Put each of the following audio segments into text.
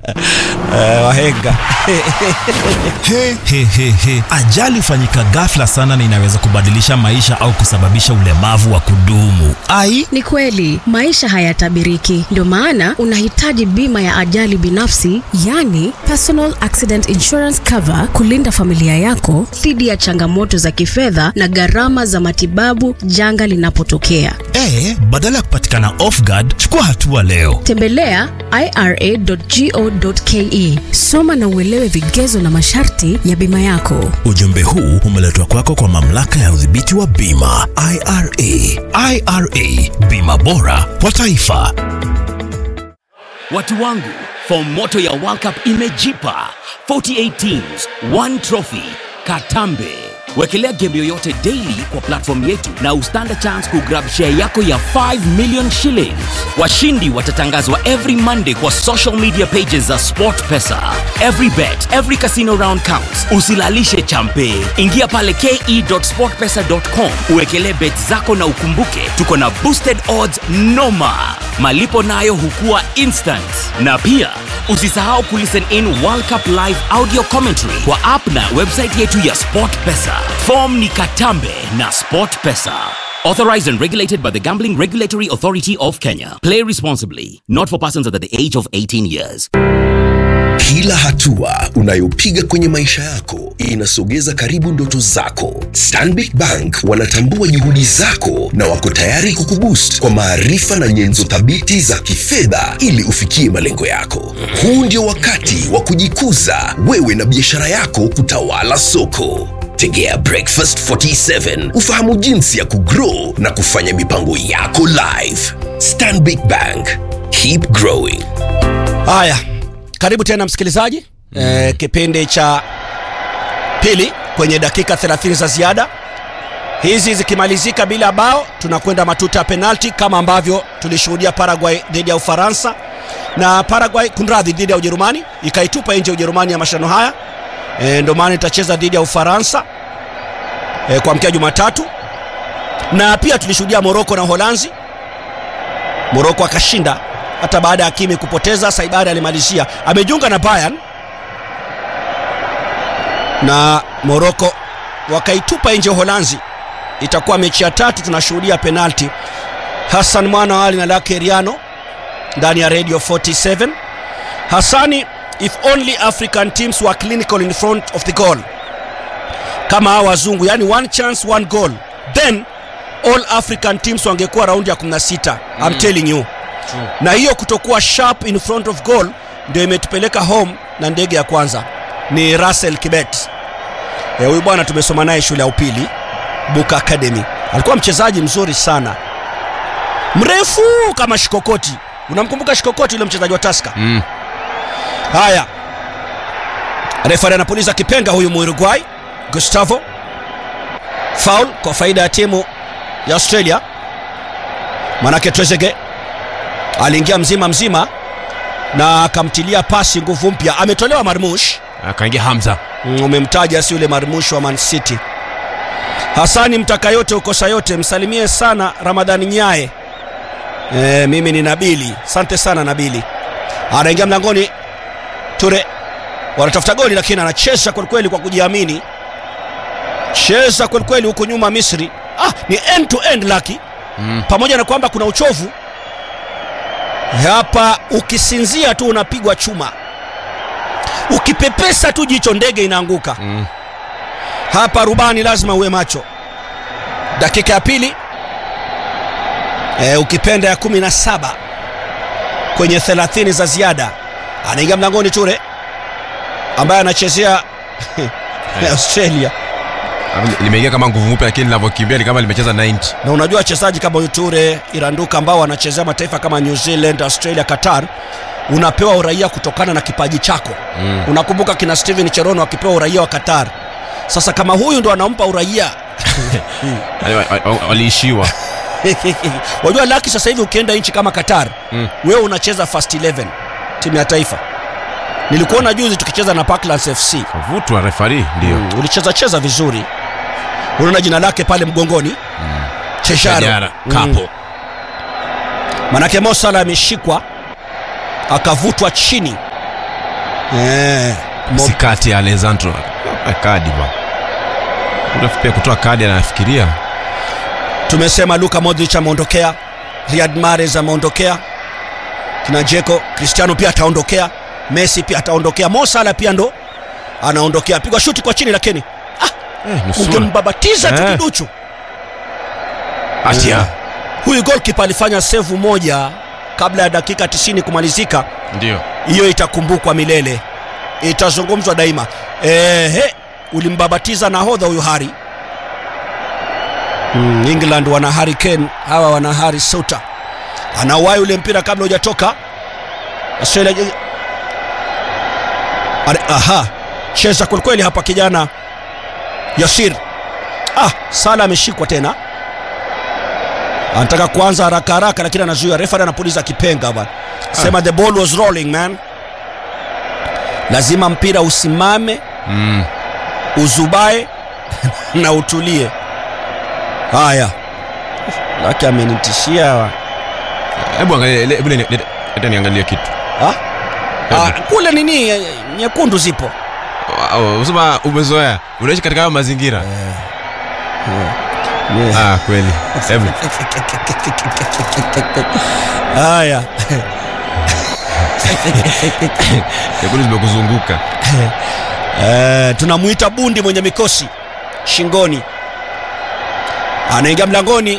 Eh, wahenga He, he, he, he. Ajali hufanyika ghafla sana na inaweza kubadilisha maisha au kusababisha ulemavu wa kudumu. Ai, Ni kweli maisha hayatabiriki, ndio maana unahitaji bima ya ajali binafsi, yani personal accident insurance cover, kulinda familia yako dhidi ya changamoto za kifedha na gharama za matibabu janga linapotokea. e, badala ya kupatikana off guard, chukua hatua leo. Tembelea ira.go.ke, soma na uelewe vigezo na masharti ya bima yako. Ujumbe huu umeletwa kwako kwa mamlaka ya udhibiti wa bima IRA. IRA, bima bora kwa taifa. Watu wangu, fomu moto ya World Cup imejipa 48 teams, one trophy. Katambe. Wekelea game yoyote daily kwa platform yetu na ustand chance kugrab share yako ya 5 million shillings. Washindi watatangazwa every Monday kwa social media pages za SportPesa. Every bet, every casino round counts. Usilalishe champe. Ingia pale ke.sportpesa.com uwekelee bet zako na ukumbuke tuko na boosted odds noma. Malipo nayo hukua instant. Na pia usisahau kulisten in World Cup live audio commentary kwa app na website yetu ya SportPesa. Form ni Katambe na SportPesa. Authorized and regulated by the Gambling Regulatory Authority of Kenya. Play responsibly. Not for persons under the age of 18 years. Kila hatua unayopiga kwenye maisha yako inasogeza karibu ndoto zako. Stanbic Bank wanatambua juhudi zako na wako tayari kukuboost kwa maarifa na nyenzo thabiti za kifedha ili ufikie malengo yako. Huu ndio wakati wa kujikuza wewe na biashara yako kutawala soko. Tegea Breakfast 47 ufahamu jinsi ya kugrow na kufanya mipango yako live. Stanbic Bank, keep growing. haya karibu tena msikilizaji mm. eh, kipindi cha pili kwenye dakika 30 za ziada hizi zikimalizika bila bao tunakwenda matuta ya penalti kama ambavyo tulishuhudia paraguay dhidi ya ufaransa na paraguay kunradhi dhidi ya ujerumani ikaitupa nje ujerumani ya mashano haya e, ndio maana itacheza dhidi ya ufaransa e, kwa mkia jumatatu na pia tulishuhudia moroko na uholanzi moroko akashinda hata baada ya kimi kupoteza saibari alimalizia amejiunga na bayern na moroko wakaitupa nje uholanzi itakuwa mechi ya tatu tunashuhudia penalti hassan mwana wa ali na lake riano ndani ya radio 47 hasani if only african teams were clinical in front of the goal kama hawa wazungu yani one chance one goal then all african teams wangekuwa raundi ya 16 mm. I'm telling you na hiyo kutokuwa sharp in front of goal ndio imetupeleka home na ndege ya kwanza ni russell kibet Eh, huyu bwana tumesoma naye shule ya upili buka academy alikuwa mchezaji mzuri sana mrefu kama shikokoti unamkumbuka shikokoti yule mchezaji wa taska Mm. haya refari anapuliza kipenga huyu muuruguay gustavo faul kwa faida ya timu ya australia manake trezege aliingia mzima mzima na akamtilia pasi nguvu mpya ametolewa marmush akaingia hamza Mm, umemtaja si yule marmush wa man city hasani mtaka yote ukosa yote msalimie sana ramadhani nyae e, mimi ni nabili asante sana nabili anaingia mlangoni ture wanatafuta goli lakini anacheza kwelikweli kwa kujiamini cheza kwelikweli huku nyuma misri ah, ni end to end laki Mm. pamoja na kwamba kuna uchovu hapa ukisinzia tu unapigwa chuma ukipepesa tu jicho ndege inaanguka Mm. hapa rubani lazima uwe macho dakika ya pili e, ukipenda ya kumi na saba kwenye thelathini za ziada anaingia mlangoni ture ambaye anachezea australia limeingia kama nguvu mpya lakini linavyokimbia ni kama limecheza 90 na unajua wachezaji kama huyu ture iranduka ambao wanachezea mataifa kama new zealand australia qatar unapewa uraia kutokana na kipaji chako Mm. unakumbuka kina steven cherono akipewa uraia wa qatar sasa kama huyu ndo anampa uraia Yaani wa- wa- waliishiwa wajua laki sasa hivi ukienda nchi kama qatar Mm. wewe unacheza first 11 timu ya taifa nilikuona juzi tukicheza na parklands fc kavutwa refari ndio mm, ulicheza cheza vizuri unaona jina lake pale mgongoni chesharo Shajara, kapo manake mosala ameshikwa akavutwa chini eh, Mo- si kati ya alessandro Ah, kadi ba Refa pia kutoa kadi anafikiria tumesema luka modric ameondokea riad mares ameondokea kina jeko cristiano pia ataondokea messi pia ataondokea mosala pia ndo anaondokea pigwa shuti kwa chini lakini eh, nusura. ungembabatiza tu Eh. kiduchu atia huyu golkipa alifanya sevu moja kabla ya dakika 90 kumalizika ndio hiyo itakumbukwa milele itazungumzwa daima ehe ulimbabatiza nahodha huyu hari mm, england wana hari kane hawa wana hari suta anauwai ule mpira kabla hujatoka australia Are, aha cheza kwelikweli hapa kijana yasir ah sala ameshikwa tena anataka kuanza haraka haraka lakini anazuia refari anapuliza kipenga bwana sema the ball was rolling man lazima mpira usimame mm. uzubae na utulie haya laki amenitishia hebu angalia le- hebu le- le- leta niangalie kitu ah? Ah, kule nini eh, nyekundu zipo Oh, usema umezoea unaishi katika hayo mazingira ah, kweli hebu haya nyekundu zimekuzunguka Eh, tunamwita bundi mwenye mikosi shingoni anaingia mlangoni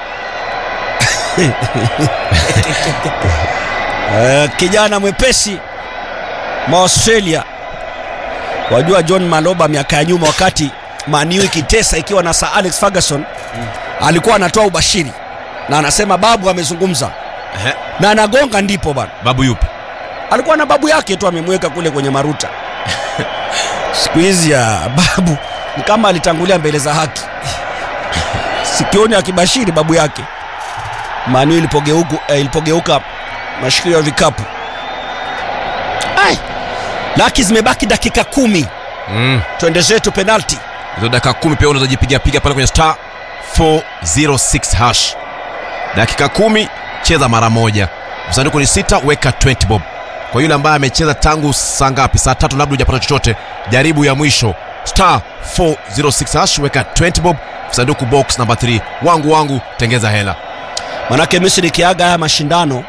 eh, kijana mwepesi maaustralia wajua john maloba miaka ya nyuma wakati maniu ikitesa ikiwa na sir alex ferguson alikuwa anatoa ubashiri na anasema babu amezungumza Ehe. na anagonga ndipo bana babu yupi alikuwa na babu yake tu amemweka kule kwenye maruta siku hizi ya babu ni kama alitangulia mbele za haki sikioni akibashiri babu yake manu ilipogeuka, eh, ilipogeuka mashikio ya vikapu Ai, laki zimebaki dakika kumi mm. twende zetu penalti hizo dakika kumi pia unaweza jipiga piga pale kwenye star 406 hash dakika kumi cheza mara moja msanduku ni sita weka 20 bob kwa yule ambaye amecheza tangu saa ngapi saa tatu labda hujapata chochote jaribu ya mwisho star 406 hash weka 20 bob sanduku box namba 3 wangu wangu tengeza hela manake misri ikiaga haya mashindano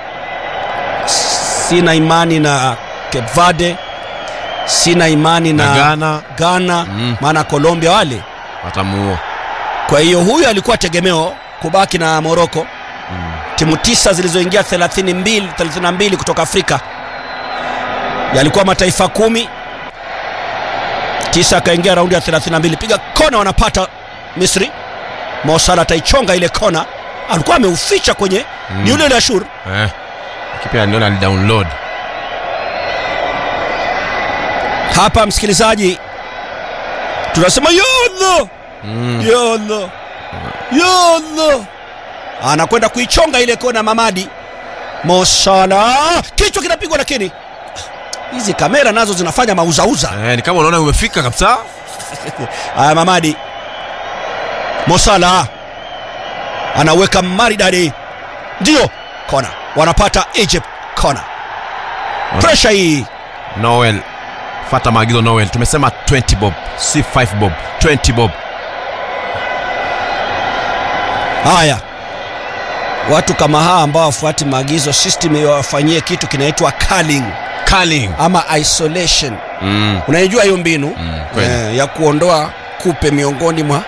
sina imani na Cape Verde sina imani na, Na Ghana. Ghana Mm. maana Colombia wale watamuua kwa hiyo huyu alikuwa tegemeo kubaki na moroko mm. timu tisa zilizoingia 32, 32 kutoka afrika yalikuwa mataifa kumi tisa akaingia raundi ya 32 piga kona wanapata misri mosala ataichonga ile kona alikuwa ameuficha kwenye mm. ni yule yule ashur eh. kipia niona alidownload hapa msikilizaji tunasema yodho mm. yodho yodho anakwenda kuichonga ile kona mamadi mosala kichwa kinapigwa lakini hizi kamera nazo zinafanya mauzauza eh, ni kama unaona umefika kabisa haya mamadi mosala anaweka maridadi ndio kona wanapata egypt kona presha hii noel fata maagizo noel tumesema 20 bob si 5 bob 20 bob haya watu kama hawa ambao wafuati maagizo system iwafanyie kitu kinaitwa culling Carling. ama isolation mm. unaijua hiyo mbinu Mm, kweli. eh, ya kuondoa kupe miongoni mwa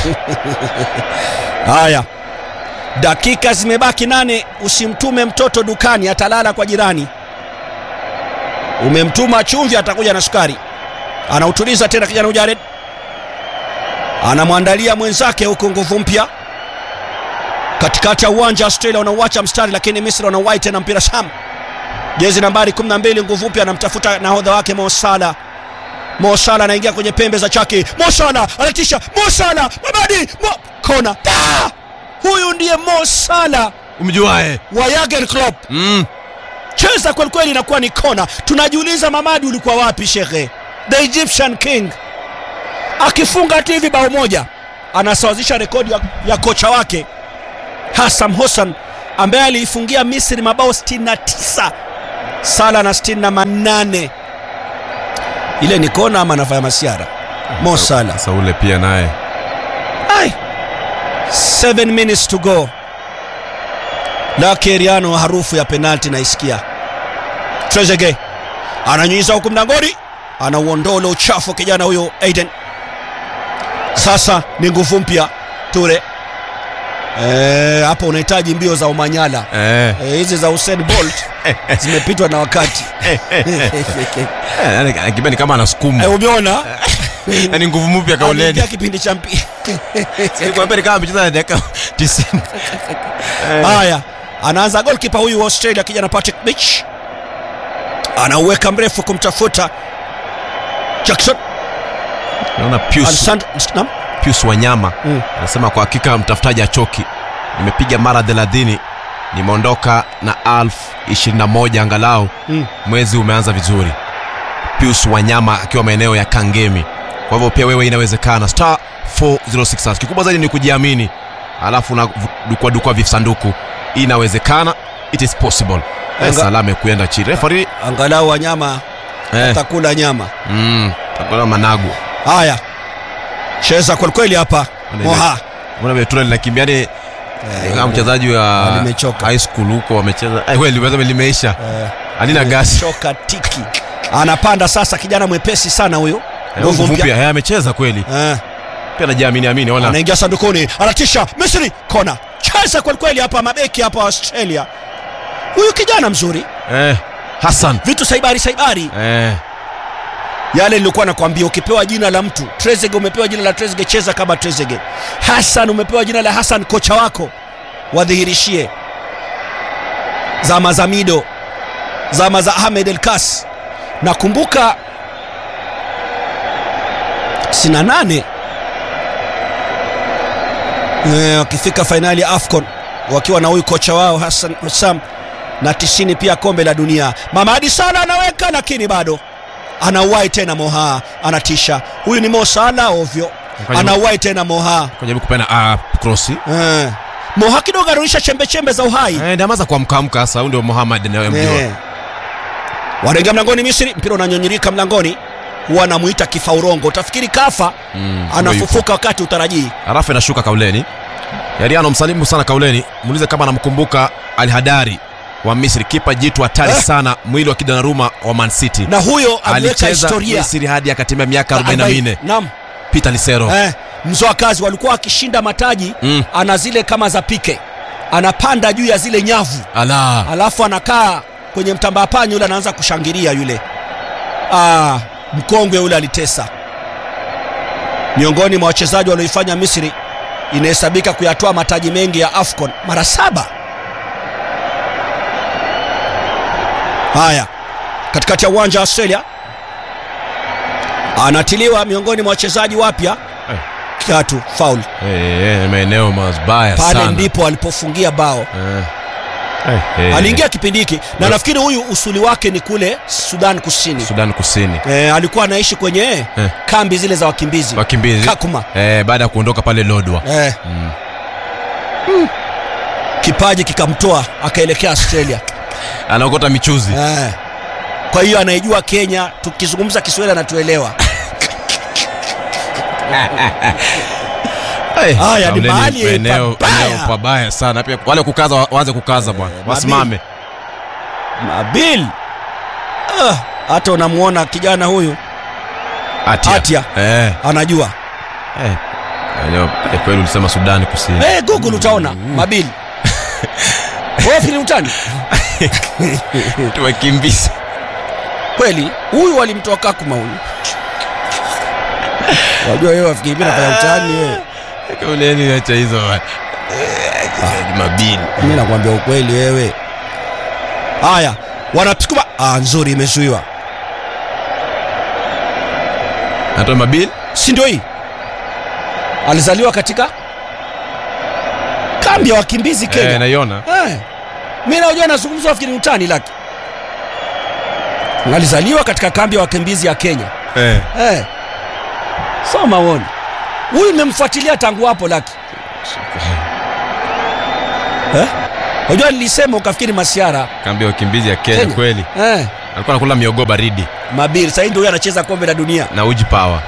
haya dakika zimebaki nane usimtume mtoto dukani atalala kwa jirani umemtuma chumvi atakuja na sukari anautuliza tena kijana ujared anamwandalia mwenzake huko nguvu mpya katikati ya uwanja australia wanauacha mstari lakini misri wanauwai tena mpira sam jezi nambari 12 nguvu mpya anamtafuta nahodha wake mosala mosala anaingia kwenye pembe za chaki mosala anatisha mosala mabadi mo... kona da! huyu ndiye mosala umjuae wa Jurgen Klopp mm. cheza kwelikweli inakuwa ni kona tunajiuliza mamadi ulikuwa wapi shekhe the egyptian king akifunga tu hivi bao moja anasawazisha rekodi ya, ya kocha wake hasam hossan ambaye aliifungia misri mabao 69 sala na 68 ile ni kona ama anafanya masiara Mo Salah Sasa ule pia naye Ai. Seven minutes to go. Lakeriano harufu ya penalti naisikia. Trezeguet ananyunyiza huku mlangoni, anauondoa ule uchafu kijana huyo Aiden. Sasa ni nguvu mpya Ture. Eh, hapo unahitaji mbio za Omanyala. eh, Eh, hizi za Usain Bolt zimepitwa na wakati. eh, yani akibia ni kama anasukuma Eh, umeona? yani nguvu mpya kauleni Aliingia kipindi cha mpira. Nilikwambia ni kama amecheza na dakika 90 Haya, anaanza golkipa huyu wa Australia kijana Patrick Mitch, anauweka mrefu kumtafuta Jackson naona Pius Alexander. Naam. Pius Wanyama Mm. anasema kwa hakika mtafutaji achoki. Nimepiga mara 30 nimeondoka na alf 21 angalau Mm. mwezi umeanza vizuri. Pius Wanyama akiwa maeneo ya Kangemi. Kwa hivyo pia wewe inawezekana. Star 406 kikubwa zaidi ni kujiamini, alafu na dukwa dukwa visanduku. Inawezekana, it is possible. Eh, Anga- Salame kuenda chini. Referee Angalau wanyama eh, atakula nyama. mm, takula managu. Haya, cheza kwelikweli hapa Moha. Mbona Vetura linakimbia ni kama mchezaji wa limechoka. high school huko wamecheza. Eh, kweli limeweza limeisha. Eh, Halina gasi. choka tiki, anapanda sasa, kijana mwepesi sana huyo, Eh, nguvu Nguvu mpya mpya. Eh, amecheza kweli. Eh, Pia anajiamini amini wala. anaingia sandukuni, anatisha Misri, kona, cheza kwelikweli hapa, mabeki hapa wa Australia. Huyu kijana mzuri, Eh, Hassan. vitu saibari saibari Eh, yale nilikuwa nakwambia, ukipewa jina la mtu Trezeguet, umepewa jina la Trezeguet, cheza kama Trezeguet. Hassan, umepewa jina la Hassan, kocha wako wadhihirishie. Zama za Mido, zama za Ahmed El Kas, nakumbuka sina nane Eh, wakifika fainali ya AFCON wakiwa na huyu kocha wao Hassan Hussam na tisini pia kombe la dunia. Mamadi Salah anaweka lakini bado anauwai tena Moha, anatisha. Huyu ni Mo Salah ovyo, Kwenye- anauwai tena Moha. kujaribu kupena ah, cross. Eh. Moha kidogo anarudisha chembe chembe za uhai Eh, ndio amaza kuamkaamka sasa. Huyu ndio Muhammad anayemjua. Eh. Wanaingia mlangoni Misri, mpira unanyonyirika mlangoni, huwa anamuita kifaurongo, utafikiri kafa, Mm, ndio anafufuka wakati utarajii. Halafu inashuka kauleni. Yariano msalimu sana kauleni. Muulize kama anamkumbuka Al Hadari wa Misri, kipa jitu hatari Eh. sana, mwili wa Kidanaruma wa Man City. Na huyo aliweka Alicheza historia Misri hadi akatimia miaka 44. Naam. Peter Lisero. Eh, mzoa kazi walikuwa wakishinda mataji Mm. ana zile kama za pike, anapanda juu ya zile nyavu Ala. alafu anakaa kwenye mtambaa panyo yule anaanza kushangilia yule. Ah, mkongwe yule alitesa. Miongoni mwa wachezaji walioifanya Misri inahesabika kuyatoa mataji mengi ya AFCON mara saba. Haya, katikati ya uwanja wa Australia anatiliwa miongoni mwa wachezaji wapya Eh. kiatu faul. Eh, eh, maeneo mabaya Pale sana. ndipo alipofungia bao. Eh. Eh, eh. Aliingia kipindi hiki na Eh. nafikiri huyu usuli wake ni kule Sudan Kusini. Sudan Kusini. E, alikuwa anaishi kwenye Eh. kambi zile za wakimbizi Wakimbizi. Kakuma. Eh, baada ya kuondoka pale Lodwa. E. Mm. Kipaji kikamtoa akaelekea Australia. Anaokota michuzi. e. Kwa hiyo anaijua Kenya, tukizungumza Kiswahili anatuelewa. Eh, Haya, ni kauleni mahali eneo pabaya. eneo pabaya sana. Pia wale kukaza wa- waanze kukaza bwana. Eh, Wasimame. Nabil ah, hata unamwona kijana huyu Atia. Atia. Eh. anajua Eh. Eneo eh, kweli ulisema Sudan Kusini. e, Google utaona Mabil wewe fikiri utani Tuwakimbizi. kweli huyu walimtoa Kakuma huyu wajua wewe wafikiri mimi nafanya utani wewe Kauleni acha hizo bwana. Eh, Mabini. mimi nakwambia ukweli wewe haya wanasukuma ah, nzuri imezuiwa Natoa Mabini. si ndio hii alizaliwa katika kambi ya wakimbizi Eh, Kenya naiona. eh. mi najua nazungumza wafikiri utani laki alizaliwa katika kambi ya wakimbizi ya Kenya Eh. eh. soma uone huyu nimemfuatilia tangu hapo laki eh? Unajua nilisema ukafikiri masiara Kambi ya wakimbizi ya Kenya Kenya. kweli. eh. alikuwa anakula miogo baridi mabiri sahii ndio huyo anacheza kombe la dunia na uji power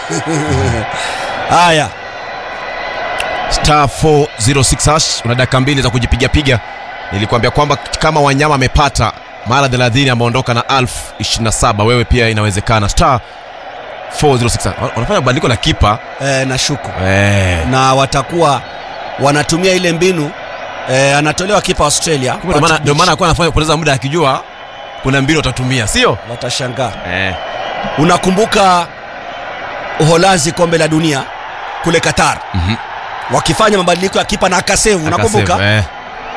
haya star 406 hash una dakika mbili za kujipigapiga nilikuambia kwamba kama wanyama amepata mara 30 ameondoka na 1027 wewe pia inawezekana star 406 wanafanya badiliko la kipa e, na shuku eh. na watakuwa wanatumia ile mbinu e, anatolewa kipa Australia Kumbe ndio maana- ndio maana alikuwa anafanya kupoteza muda akijua kuna mbinu utatumia sio watashangaa eh. unakumbuka uholanzi kombe la dunia kule qatar Mhm. wakifanya mabadiliko ya kipa na akasevu unakumbuka Akasema, eh.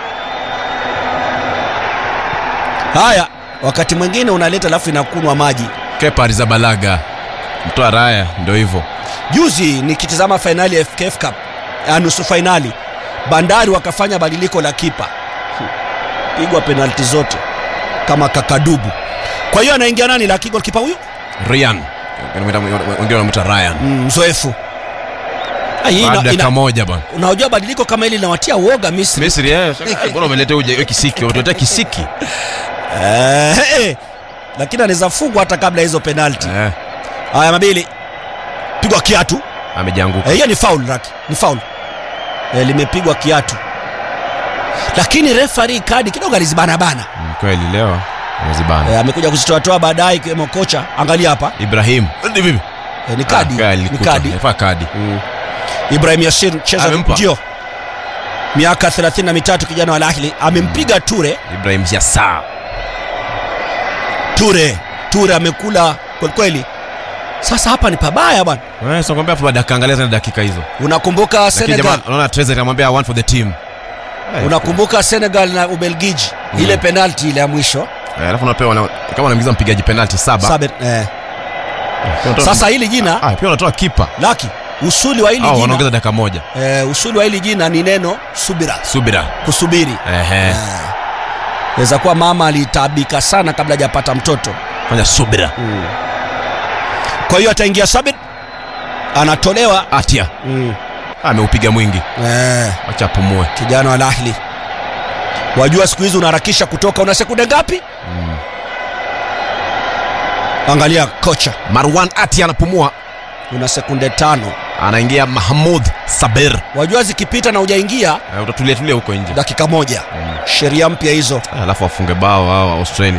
haya wakati mwingine unaleta alafu inakunwa maji kepa rizabalaga mtoa raya ndio hivyo juzi nikitizama fainali ya FKF Cup ya nusu fainali bandari wakafanya badiliko la kipa pigwa penalti zote kama kakadubu kwa hiyo anaingia nani la kipa huyu ryan wengine wanamwita ryan Mm, mzoefu Ah, hii ina- baada ya ina- dakika moja bana unajua badiliko kama hili linawatia uoga misri misri eh, mbona umeleta uje hiyo kisiki umetuletea kisiki Eh, eh, lakini anaweza fungwa hata kabla ya hizo penalti eh, haya mabili pigwa kiatu amejianguka Eh, hiyo ni faul raki ni faul eh, limepigwa kiatu lakini refari kadi kidogo alizibanabana Mm, kweli leo amezibana eh, amekuja kuzitoatoa baadaye ikiwemo kocha angalia hapa ibrahim Ni vipi? eh, ni kadi Ah, kweli, ni nilikuta. kadi Ilifaa kadi ibrahim yasir cheza Amempa. ndio miaka 33 kijana wa Al Ahly amempiga ture ibrahim yasa ture ture amekula kwelikweli sasa hapa ni pabaya bwana Eh, so kwambia hapo dakika angalia tena dakika hizo unakumbuka lakini senegal jamaa naona Trezeguet anamwambia one for the team Eh, unakumbuka senegal na ubelgiji ile penalti ile ya mwisho eh, alafu unapewa wana- kama wanaingiza mpigaji penalti saba Sabe, eh. Pia unatoa- sasa hili jina ah, pia unatoa kipa laki usuli wa hili au jina wanaongeza dakika moja eh, usuli wa hili jina ni neno subira subira kusubiri ehe weza kuwa mama alitabika sana kabla hajapata mtoto fanya subira kwa hiyo ataingia sabit anatolewa atia mm. ameupiga mwingi eh, acha apumue kijana wa lahli wajua siku hizi unaharakisha kutoka una sekunde ngapi angalia kocha marwan atia anapumua una sekunde tano anaingia mahmud saber wajua zikipita na ujaingia Eh, utatulia tulia huko nje dakika moja sheria mpya hizo Ah, alafu wafunge bao hao wa australia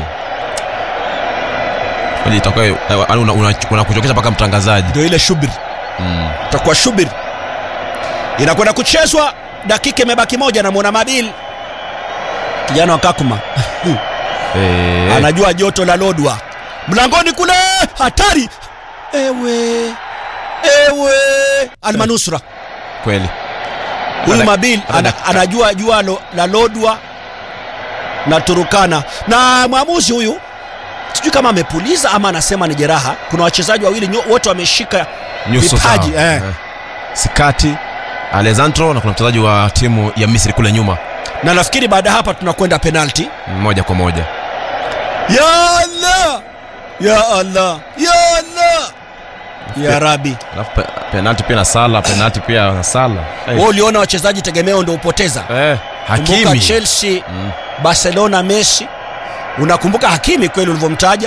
Kwani itakuwa eh, yaani una- una- unakuchokesha mpaka mtangazaji ndio ile shubiri itakuwa shubiri inakwenda kuchezwa dakika imebaki moja namwona mabil kijana wa kakuma Eh, anajua joto la lodwa mlangoni kule hatari ewe ewe almanusra kweli huyu Ana- mabil ana ana, dakika. anajua jua lo, la lodwa na turukana na mwamuzi huyu sijui kama amepuliza ama anasema ni jeraha kuna wachezaji wawili nyo- wote wameshika nyuso vipaji zao. eh. Eh. sikati alessandro na kuna mchezaji wa timu ya misri kule nyuma na nafikiri baada ya hapa tunakwenda penalti moja kwa moja ya allah ya allah ya allah ya rabi alafu pe, penalti pia na sala penalti pia na sala hey. wewe uliona wachezaji tegemeo ndio upoteza eh, kumbuka hakimi chelsea barcelona messi unakumbuka hakimi kweli ulivyomtaja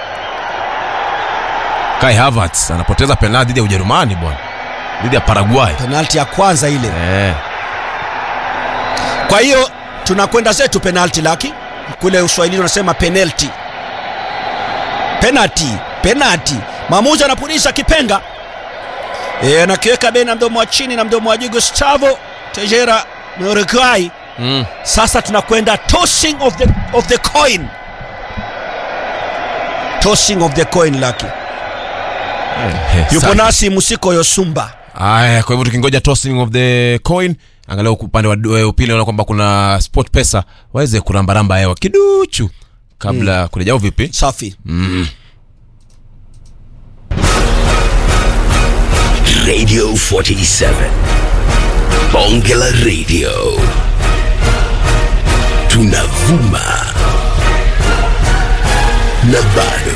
kai havertz anapoteza penalti dhidi ya ujerumani bwana dhidi ya paraguay penalti ya kwanza ile eh. kwa hiyo tunakwenda zetu penalti laki kule uswahilini unasema penalti penalti penalti maamuzi anapulisha kipenga e, anakiweka bena mdomo wa chini na mdomo wa juu gustavo tejera uruguay mm. sasa tunakwenda tossing of the, of the coin tossing of the coin laki eh, yupo safi. nasi musiko yosumba Aya, kwa hivyo tukingoja tossing of the coin angalau upande wa wa upili naona kwamba kuna sport pesa waweze kurambaramba hewa kiduchu kabla mm. kurejao vipi safi Radio 47. Bonge la Radio. Tunavuma. Na bado.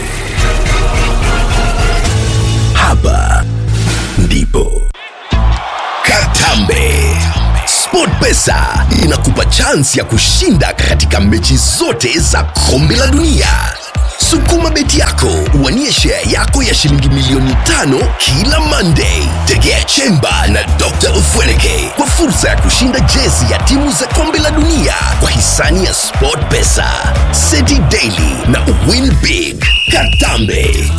Hapa ndipo. Katambe. SportPesa inakupa chansi ya kushinda katika mechi zote za kombe la dunia. sukuma beti yako uwanie share yako ya shilingi milioni tano kila monday tegea chemba na dr ufweneke kwa fursa ya kushinda jezi ya timu za kombe la dunia kwa hisani ya sport pesa seti daily na win big katambe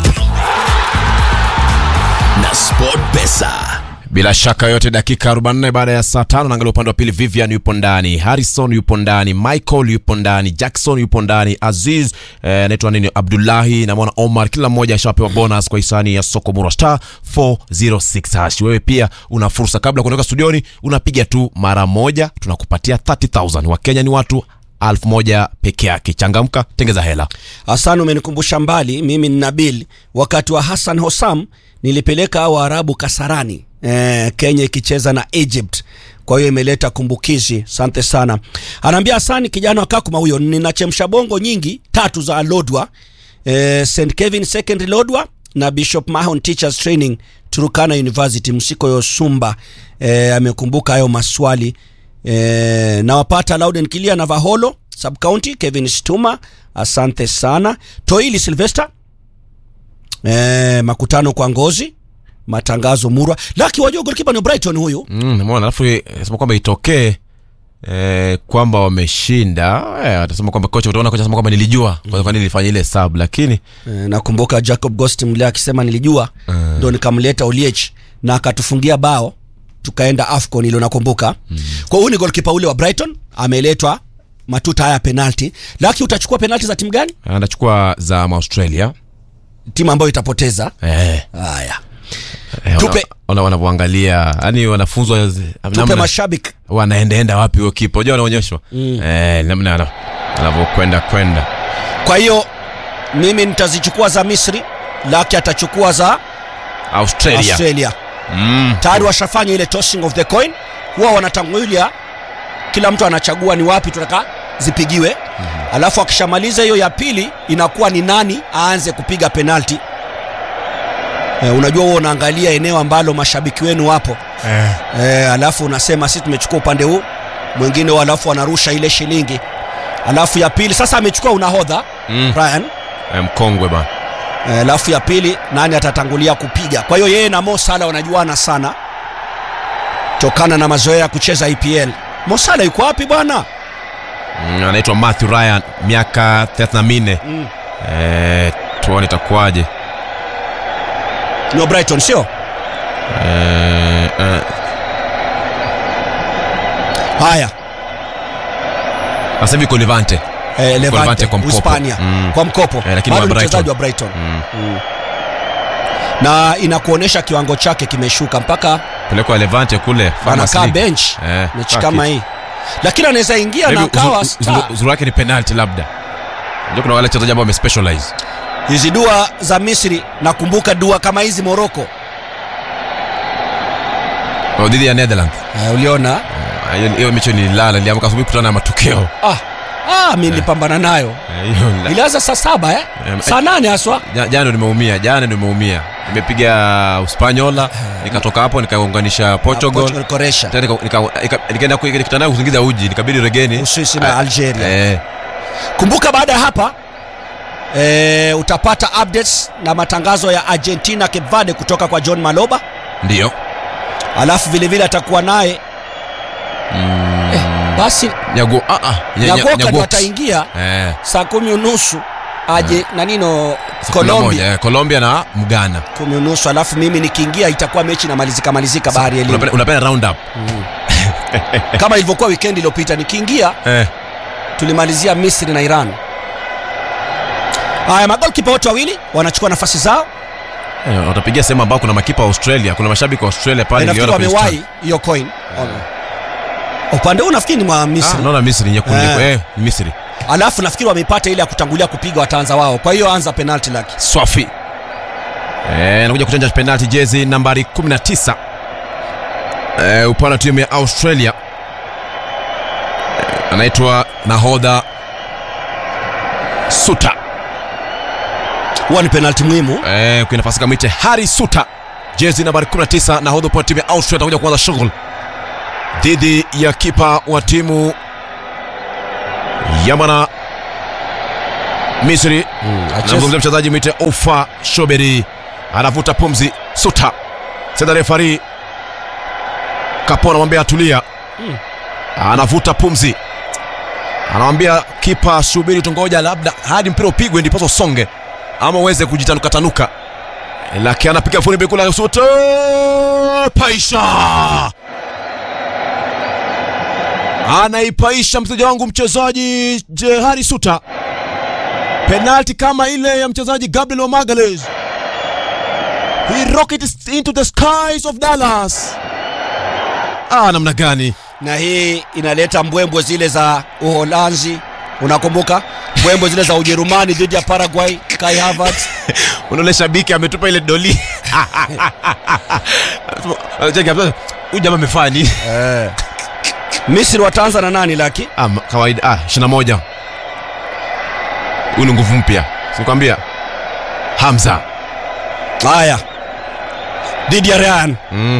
na sport pesa bila shaka yote dakika 44 baada ya saa tano naangalia upande wa pili vivian yupo ndani harrison yupo ndani michael yupo ndani jackson yupo ndani aziz eh, anaitwa nini abdullahi namwona omar kila mmoja ashapewa bonus kwa hisani ya soko mura star 406 hash wewe pia una fursa kabla ya kuondoka studioni unapiga tu mara moja tunakupatia 30000 wakenya ni watu elfu moja peke yake changamka tengeza hela Hassan, umenikumbusha mbali. Mimi ni Nabil, wakati wa Hassan Hossam nilipeleka hao Waarabu Kasarani, eh, Kenya ikicheza na Egypt. Kwa hiyo imeleta kumbukizi. Asante sana. Anaambia Hassan, kijana wa Kakuma huyo, ninachemsha bongo nyingi tatu za Lodwa, eh, St Kevin Secondary Lodwa na Bishop Mahon Teachers Training Turukana University. Msiko Yosumba eh, amekumbuka hayo maswali eh, nawapata Louden Kilia na Vaholo sub county Kevin Stuma, asante sana. Toili Sylvester eh, makutano kwa ngozi matangazo Murwa Laki, wajua goalkeeper ni Brighton huyu Mm, nimeona alafu eh, sema kwamba itokee eh, kwamba wameshinda eh, atasema kwamba kocha utaona kocha asema kwamba nilijua kwa kwa nini nilifanya ile sub lakini eh, nakumbuka Jacob Ghost mle akisema nilijua ndo nikamleta Oliech na akatufungia bao tukaenda AFCON ile nakumbuka mm. kwa hiyo ni goalkeeper ule wa Brighton ameletwa matuta haya penalty Laki, utachukua penalty za timu gani? anachukua za Australia Timu ambayo itapoteza eh, haya eh, Tupe. wana- wana- wanavyoangalia yani wanafunzwa zi- tupe namna- mashabiki wanaendaenda wapi huyo kipa unajua wanaonyeshwa eh, namna ana- anavyokwenda kwenda kwa hiyo mimi nitazichukua za Misri Laki atachukua za Australia, Australia Mm. tayari washafanya ile tossing of the coin huwa wanatangulia kila mtu anachagua ni wapi tunataka zipigiwe mm-hmm. alafu akishamaliza hiyo ya pili inakuwa ni nani aanze kupiga penalti e, unajua huo unaangalia eneo ambalo mashabiki wenu wapo Eh. e, alafu unasema sisi tumechukua upande huu mwingine huo alafu wanarusha ile shilingi alafu ya pili sasa amechukua unahodha Mm. Brian Eh, mkongwe bana Eh, alafu ya pili nani atatangulia kupiga kwa hiyo yeye na Mo Salah wanajuana sana tokana na mazoea ya kucheza EPL Mo Salah yuko wapi bwana Mm, anaitwa Matthew Ryan miaka 34 Mm. eh, tuone itakuwaje ni wa Brighton sio eh, eh, haya sasa hivi iko Levante eh, Levante, Levante kwa mkopo. Hispania Mm. kwa mkopo Eh, lakini bado wa ni Brighton. mchezaji wa Brighton mm. mm. na inakuonyesha kiwango chake kimeshuka mpaka pelekwa Levante kule Farmers anakaa League. bench Eh, mechi kaa kama kitu. hii lakini anaweza ingia na Maybe akawa uzu- star. uzu- uzuri wake ni penalty labda ndio kuna wale wachezaji ambao wamespecialize hizi dua za Misri nakumbuka dua kama hizi Morocco Oh, dhidi ya Netherlands eh, uliona Ah, hiyo hiyo mechi nililala niliamka asubuhi kutana na matokeo ah, ah, mi nilipambana nayo Eh, hiyo nila- ilianza saa saba eh? Em, saa nane haswa Ja- jana ndo nimeumia jana ndo nimeumia nimepiga uspanyola nikatoka hapo nikaunganisha portugal Portugal, Croatia. Tena nika- nika- nika- nikaenda ku- kitandani kuzingiza uji nikabidi regeni Uswisi na Ah, Algeria. eh, kumbuka baada ya hapa e, utapata updates na matangazo ya argentina cape verde kutoka kwa john maloba ndio alafu vilevile atakuwa naye eh, basi nyago ah, ah, nya- nya- nyagoka ndo Nyagoks. ataingia eh, saa kumi unusu aje na nino saa kumi na moja, colombia eh, colombia na mgana kumi unusu alafu mimi nikiingia itakuwa mechi inamalizika malizika bahari ya elimu unapenda unapenda round up kama ilivyokuwa wikendi iliyopita nikiingia eh, tulimalizia misri na iran haya magolkipa wote wawili wanachukua nafasi zao eh, watapigia sehemu ambao kuna makipa wa australia kuna mashabiki wa australia pale nafikiri niliona kwenye wamewahi hiyo coin upande huu nafikiri ni mwa stand. misri Ah, naona misri nyekundu Eh. eh, ni misri alafu nafikiri wameipata ile ya kutangulia kupiga wataanza wao kwa hiyo anza penalti laki swafi Eh, anakuja kuchanja penalti jezi nambari 19 eh, upande wa timu ya australia eh, anaitwa nahodha suta huwa ni penalti muhimu eh, kwenye nafasi kamite hari suta jezi nambari 19 nahodha upande wa timu ya austria atakuja kuanza shughuli dhidi ya kipa wa timu ya mwana misri acheze. namzungumzia mchezaji mwite ofa shoberi anavuta pumzi suta senda refari kapo anamwambia atulia anavuta pumzi anamwambia kipa subiri tungoja labda hadi mpira upigwe ndiposa usonge ama uweze kujitanukatanuka lakini anapiga funi kula suta paisha anaipaisha mchezaji wangu mchezaji jehari suta penalti kama ile ya mchezaji gabriel omagales he rocket into the skies of dallas ah namna gani na hii inaleta mbwembwe zile za uholanzi unakumbuka mbwembwe zile za ujerumani dhidi ya paraguay kai Havertz. unaole shabiki ametupa ile doli Cheki hapa, huyu jamaa amefanya nini misri wataanza na nani laki ah, ma- kawaida ah, 21 huyu ni nguvu mpya sikwambia hamza haya dhidi ya rean mm.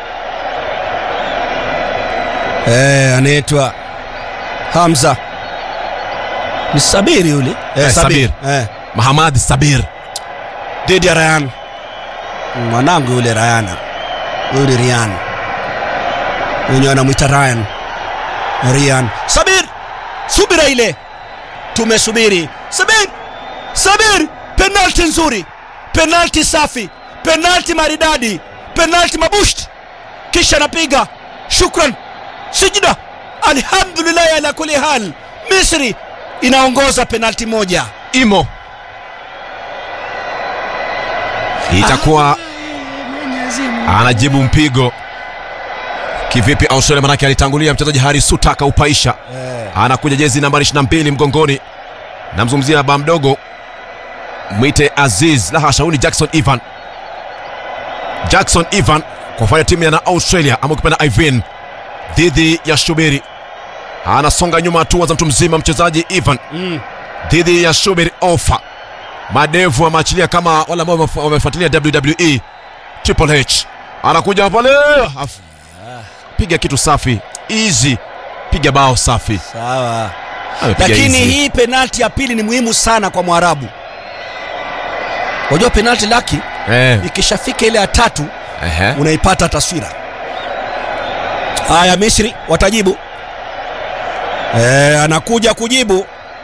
eh, anaitwa hamza ni sabiri yule Eh, Sabir. Eh, mahamad sabir dhidi ya rayan mwanangu yule rayana huyu ni rian wenye anamwita ryan rian sabir subira ile tumesubiri sabir sabir penalti nzuri penalti safi penalti maridadi penalti mabusht kisha anapiga shukran sijida alhamdulillahi ala kuli hal misri inaongoza penalti moja imo itakuwa anajibu mpigo kivipi australia manake alitangulia mchezaji hari suta akaupaisha anakuja jezi nambari 22 mgongoni namzungumzia ba mdogo mwite aziz la hasha huyu ni jackson ivan jackson ivan kwa kufanya timu ya na australia ama ukipenda ivan dhidi ya shubiri anasonga nyuma hatua za mtu mzima mchezaji ivan dhidi ya shubiri ofa madevu ameachilia kama wale ambao wamef- wamefuatilia wwe triple h anakuja pale af- piga kitu safi easy piga bao safi sawa Amepiga lakini easy. hii penalti ya pili ni muhimu sana kwa mwarabu unajua penalti laki eh, ikishafika ile ya tatu ehe. unaipata taswira haya misri watajibu e, anakuja kujibu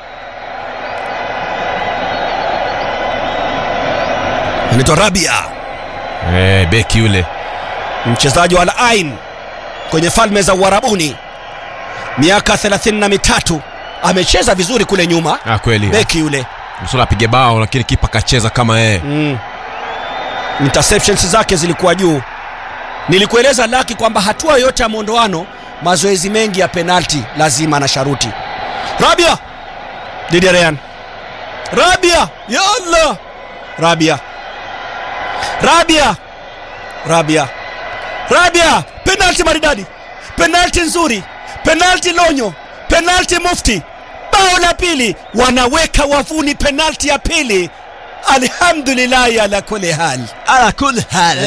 anaitwa rabia Eh, beki yule mchezaji wa Al Ain kwenye falme za Uarabuni, miaka thelathini na mitatu amecheza vizuri kule nyuma, ah, kweli beki yule msula apige bao lakini kipa kacheza kama yeye mm. interceptions zake zilikuwa juu. Nilikueleza Laki kwamba hatua yoyote ya mwondoano, mazoezi mengi ya penalti lazima na sharuti. Rabia dhidi ya Real. Rabia ya Allah, Rabia, Rabia, Rabia, Rabia, penalti maridadi, penalti nzuri, penalti lonyo, penalti mufti. Bao la pili, wanaweka wavuni penalti ya pili. Alhamdulillahi ala kulli hal. ala kul hal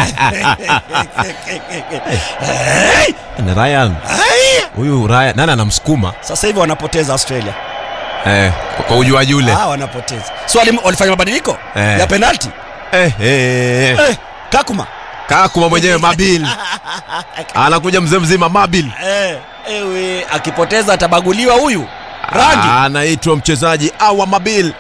Hey! na Ryan Hey! huyu Ryan nani anamsukuma Sasa hivi wanapoteza Australia. eh, kwa- kwa ujuaji ule Ah, wanapoteza. So wali- walifanya mabadiliko Eh. ya penalti. eh, eh, eh. Eh, Kakuma. kakuma mwenyewe mabil anakuja mzee mzima mabil Eh, ewe akipoteza atabaguliwa huyu. Rangi. anaitwa mchezaji awa mabil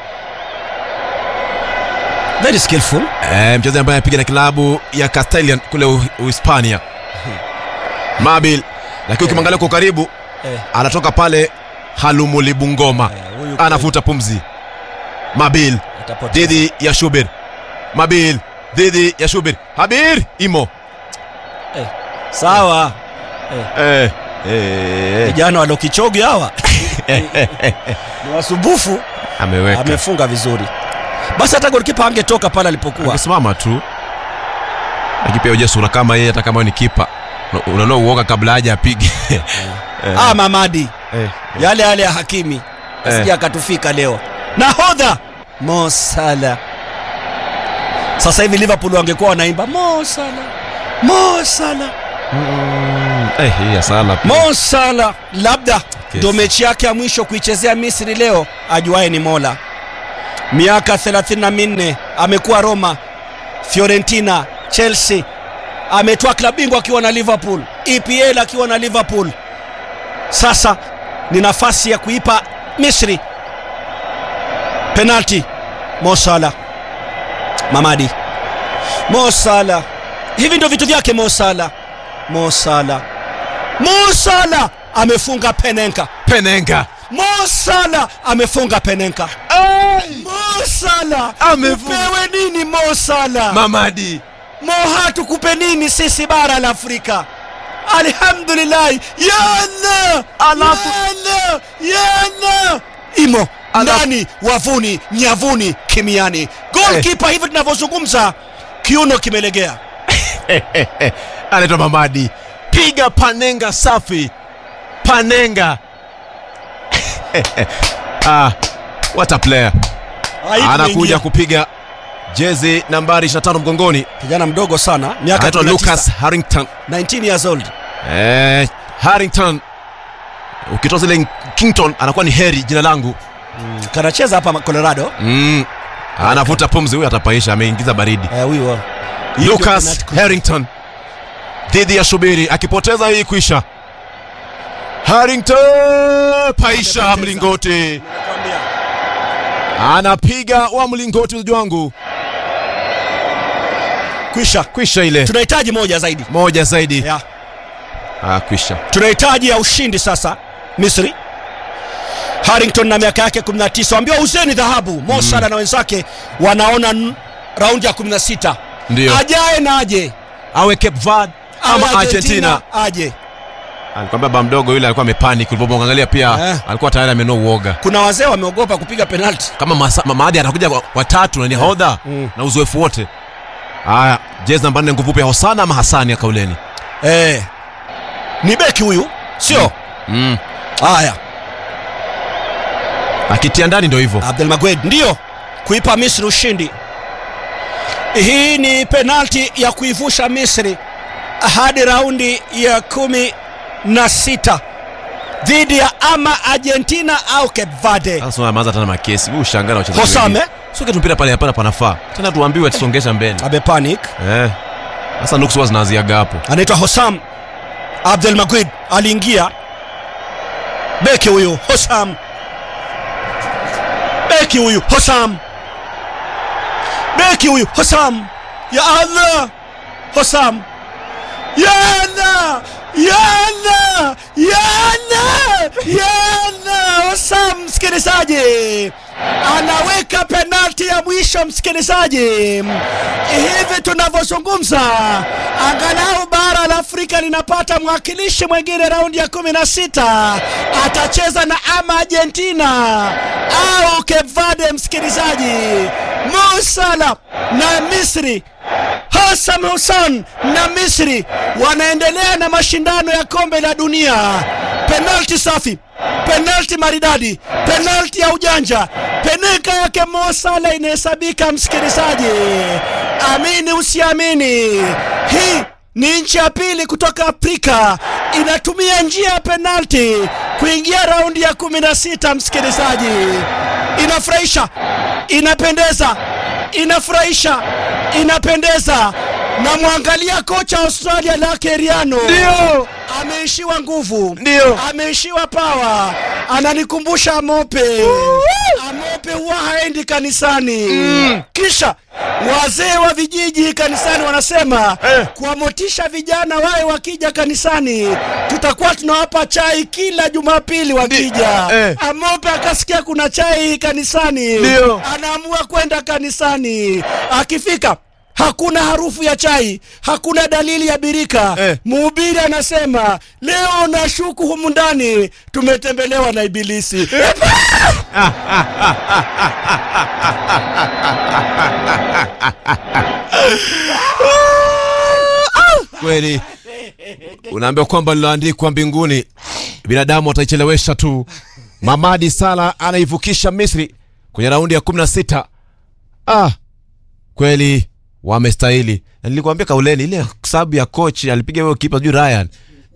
Very skillful. eh, mchezaji ambaye anapiga na klabu ya Castellan kule U- Uhispania mabil lakini ukimwangalia kwa karibu Eh. anatoka pale halumulibungoma Eh, huyu anavuta pumzi mabil Atapoteza. dhidi ya shubir mabil dhidi ya shubir habir imo Sawa. eh, eh, Vijana wa Lokichogi hawa. Ni wasumbufu. ameweka Amefunga vizuri. Basi hata golikipa angetoka pale alipokuwa. angesimama tu lakini pia ujue sura kama yeye hata kama wewe ni kipa una- unaona uoga kabla haja apige Ah, Mamadi. Eh, Yale yale ya Hakimi. Asije akatufika leo. Nahodha Mo Salah. Sasa hivi Liverpool wangekuwa wanaimba Mo Salah. Mo Salah. eh, hii ya Salah pia. Mo Salah labda kesi. ndo mechi yake ya mwisho kuichezea misri leo ajuaye ni mola miaka 34 amekuwa roma fiorentina chelsea ametoa klabu bingwa akiwa na liverpool epl akiwa na liverpool sasa ni nafasi ya kuipa misri penalti mosala mamadi mosala hivi ndio vitu vyake mosala mosala mosala amefunga penenka penenga mosala amefunga penenka mosala Amefunga. upewe nini mosala mamadi moha tukupe nini sisi bara la afrika alhamdulillahi yana Alafu- yana yana imo Alafu- ndani wavuni nyavuni kimiani golkipa hivi tunavyozungumza kiuno kimelegea anaitwa mamadi piga panenga safi panenga ah, what a player Aibu anakuja imeingia. kupiga jezi nambari 25 mgongoni kijana mdogo sana miaka anaitwa 19, lucas harrington 19 years old eh, harrington ukitoa zile kington anakuwa ni heri jina langu kanacheza hapa colorado mm. anavuta pumzi huyu atapaisha ameingiza baridi Eh, huyu wa- Hii ndio lucas penalty harrington dhidi ya shubiri akipoteza hii kwisha harrington paisha Amepoteza. mlingoti Nakwambia. anapiga wa mlingoti uzi wangu kwisha kwisha ile tunahitaji moja zaidi moja zaidi yeah. ah, kwisha tunahitaji ya ushindi sasa misri harrington na miaka yake 19 ambiwa uzeni dhahabu mosala na wenzake wanaona n- raundi ya 16 Ndio. ajae na aje awe cape verde Awe ama argentina aje alikwambia ba mdogo yule alikuwa amepanic ulipomwangalia pia Eh. alikuwa tayari amenua uoga kuna wazee wameogopa kupiga penalti kama masa- ma- maadi atakuja wa- watatu na ni hodha Mm. na uzoefu wote haya jezi namba nne nguvu pia hosana ama hasani ya kauleni eh. ni beki huyu sio mm. haya akitia ndani ndo hivyo abdul magwed ndiyo kuipa misri ushindi hii ni penalti ya kuivusha misri hadi raundi ya kumi na sita dhidi ya ama argentina au cape verde sasa ameanza tena makesi huu ushangaa na wachezaji Hosame. wengine. Sio kitu mpira pale hapana panafaa tena tuambiwe tusongesha mbele amepanic eh sasa nuksi huwa zinaanziaga hapo anaitwa hosam abdul magwid aliingia beki huyu hosam beki huyu hosam beki huyu hosam ya allah hosam yana yana yana yana hosam msikilizaji anaweka penalti ya mwisho msikilizaji hivi tunavyozungumza angalau bara la afrika linapata mwakilishi mwingine raundi ya kumi na sita atacheza na ama argentina au cape verde msikilizaji musala na misri Hassan Hussein na Misri wanaendelea na mashindano ya kombe la dunia. Penalti safi, penalti maridadi, penalti ya ujanja, peneka yake Mo Salah inahesabika, msikilizaji, amini usiamini, hii ni nchi ya pili kutoka Afrika inatumia njia ya penalti kuingia raundi ya kumi na sita. Msikilizaji, inafurahisha, inapendeza, inafurahisha, inapendeza. Na mwangalia kocha wa Australia Lake Riano, Ndio. ameishiwa nguvu, Ndio. ameishiwa pawa, ananikumbusha Amope. Amope huwa haendi kanisani kisha wazee wa vijiji kanisani wanasema Eh. kuwamotisha vijana wawe wakija kanisani, tutakuwa tunawapa chai kila Jumapili wakija. eh. Amope akasikia kuna chai kanisani, Ndio. anaamua kwenda kanisani. Akifika hakuna harufu ya chai, hakuna dalili ya birika. Eh. Mhubiri anasema leo nashuku humu ndani tumetembelewa na ibilisi. kweli unaambia kwamba liloandikwa mbinguni binadamu wataichelewesha tu mamadi sala anaivukisha misri kwenye raundi ya 16 ah kweli wamestahili Na nilikwambia kauleni ile sababu ya coach alipiga huyo kipa sijui ryan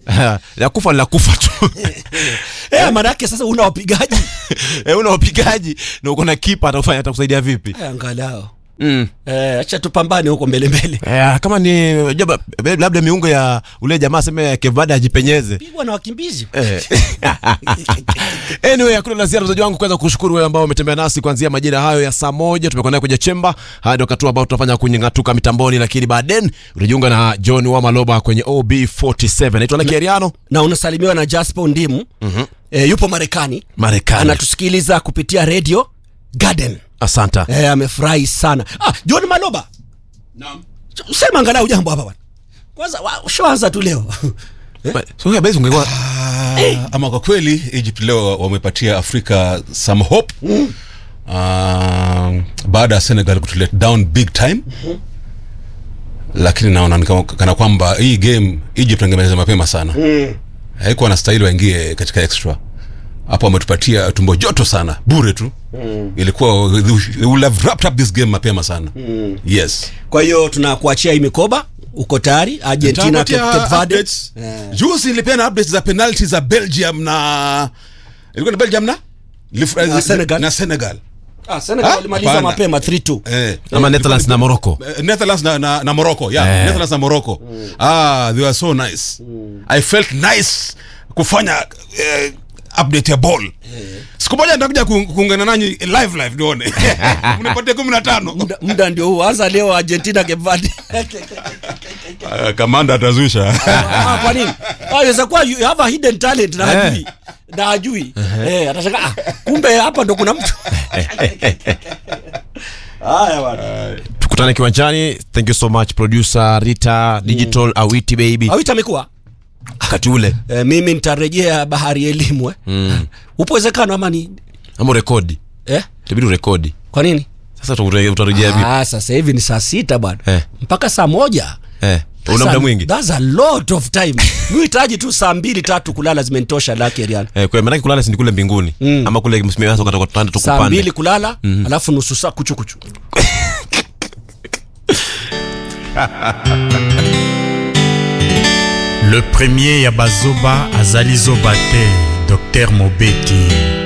la kufa ni la kufa tu eh, maanake sasa una wapigaji Eh, una wapigaji na uko na kipa atakufanya atakusaidia vipi Eh, angalau mm. eh, acha tupambane huko mbele mbele Eh, kama ni jaba, labda miungo ya ule jamaa aseme kevada ajipenyeze pigwa na wakimbizi Eh. anyway hakuna la ziada mzaji wangu kwanza kushukuru wewe ambao umetembea nasi kuanzia majira hayo ya saa moja tumekuwa naye kwenye chemba haya ndio wakati ambao tutafanya kunyang'atuka mitamboni lakini baadaye utajiunga na john wa maloba kwenye ob47 naitwa lakiariano na unasalimiwa na jasper ndimu mm-hmm. eh, yupo marekani marekani anatusikiliza kupitia radio garden asanta eh, amefurahi sana ah, john maloba sema angalau jambo hapa bwana kwanza wa- ushaanza tu leo so ya basi ungekuwa Ah, ama kwa kweli egypt leo wamepatia afrika some hope mm. baada ya senegal kutulet down big time lakini naona ni kama- kana kwamba hii game egypt angemaliza mapema sana mm. haikuwa na stahili waingie katika extra hapo wametupatia tumbo joto sana bure tu mm. ilikuwa they would have wrapped up this game mapema sana mm. yes kwa hiyo tunakuachia hii mikoba uko tayari argentina Nitawapatia Cape- Cape Verde. updates. juzi nilipeana updates za penalty za belgium na ilikuwa ni belgium na Lif- Na Senegal. na senegal Ah, Senegal Ah, walimaliza hapana. mapema 3-2 eh. ama netherlands na morocco Eh, netherlands na, na, na morocco yeah. Eh. netherlands na morocco ah they were so nice i felt nice kufanya eh, update ya ball siku moja nitakuja ku- kuungana nanyi live live nione mnipatie kumi na tano Muda- muda ndio huu anza leo argentina Cape Verde. Ah, kamanda atazusha Ah, kwa nini Ah, inaweza kuwa you have a hidden talent na Eh. hajui na hajui eh atashangaa ah, kumbe hapa ndo kuna mtu haya bwana tukutane kiwanjani thank you so much producer rita digital awiti baby awita amekuwa wakati ule eh, mimi nitarejea bahari ya elimu eh. mm. upo uwezekano ama ni ama urekodi eh? itabidi urekodi kwa nini sasa uta- utarejea vipi ah, sasa hivi ni saa sita bwana Eh. mpaka saa moja eh una That's muda a- mwingi that's a lot of time mi hitaji tu saa mbili tatu kulala zimenitosha lake Rian. eh kwa maana kulala si ni kule mbinguni Mm. ama kule msimamizi wako atakuwa tunaenda saa tukupande mbili kulala alafu nusu saa kuchukuchu le premier ya bazoba azali zoba te dr mobeti